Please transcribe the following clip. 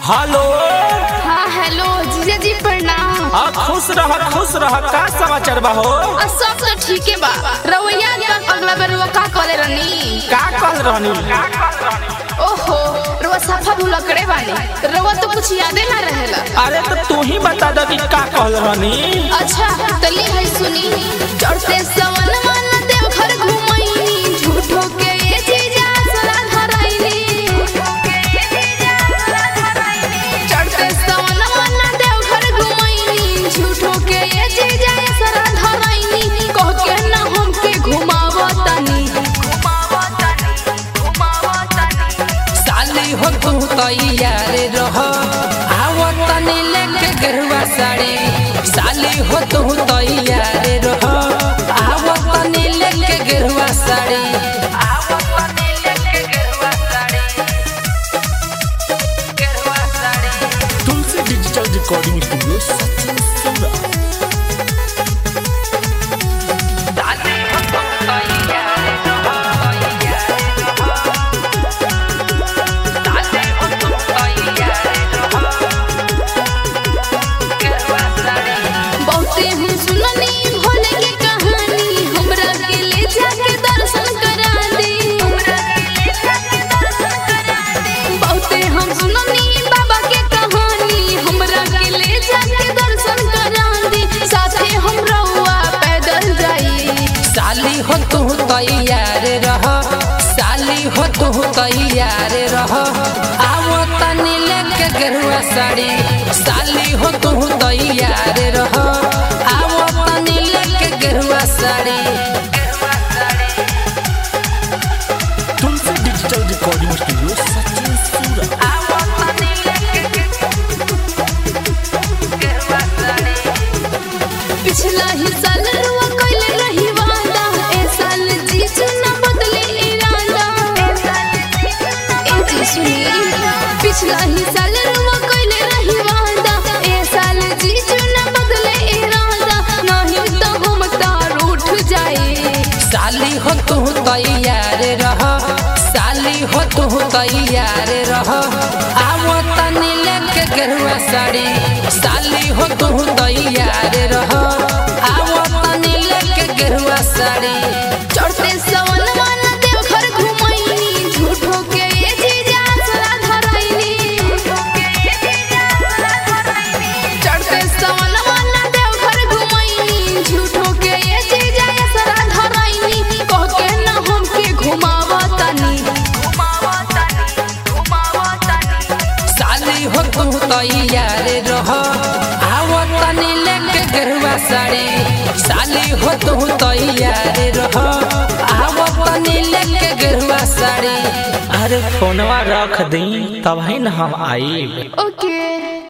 hello हाँ hello जीजा जी प्रणाम आ खुश रह खुश रह का समाचार बा हो आ, सब तो ठीक है बा रवैया तक अगला बार रुआ का करे रनी का कह रहनी ओहो रुआ सफा भुलकड़े बानी रुआ तो कुछ यादे ना रहेला अरे तो तू ही बता दे कि का कह रहनी अच्छा तली है सुनी चढ़ते सवन मन देव घर घुमैनी झूठो के ये जीजा सरा धराइनी चढ़ते सवन मन देव घर घुमैनी झूठो के ये जीजा सरा धराइनी कह के ना हमके घुमावतनी साली हो तू तैयार रह आवो तनी लेके गरुआ साड़ी साली हो तू तैयार रह आवो तनी लेके गरुआ साड़ी आवो तनी लेके गरुआ साड़ी गरुआ sari Tulsi digital recording studio Sachin Saura साली हो तू तैयार रह साली हो तू तैयार रह गरुआ साड़ी बहुते हम सुननी भोले के कहानी हमरा के ले जाके दर्शन करा दे बहुते हम सुननी बाबा के कहानी हमरा के ले जाके दर्शन करा दे साथे हम रहुआ पैदल जाई साली हो तू तैयार रह साली हो तू तैयार रह आवो तनी लेके गरुआ साड़ी साली हो तू तैयार रह आवो तनी लेके गरुआ sari Tulsi digital recording studio Sachin Saura आवो तनी लेके गरुआ साड़ी पिछला ही साल रुआ कइले रही वादा ए साल जीजू ना बदले इरादा ए जी सुनी पिछला ही साल रुआ कइले रही वादा ए साल जीजू ना बदले इरादा नहीं तो हम तार उठ जाए साली हो तू तैयार रह साली हो तू तैयार रह आवो तनी लेके गरुआ साड़ी साली हो तू तैयार रह आवो तनी लेके गरुआ साड़ी चढ़ते सवन वाला देव घर घुमैनी झूठो के ये जीजा सरा धराइनी चढ़ते सवन वाला देव घर घुमैनी झूठो के ये जीजा सरा धराइनी कह के ना हमके घुमावतनी साली हो तू तैयार रह आवो तनी लेके गरुआ साड़ी साली हो तू तैयार रह आवो तनी लेके गरुआ साड़ी अरे फोनवा रख दी तब ही न हम आई ओके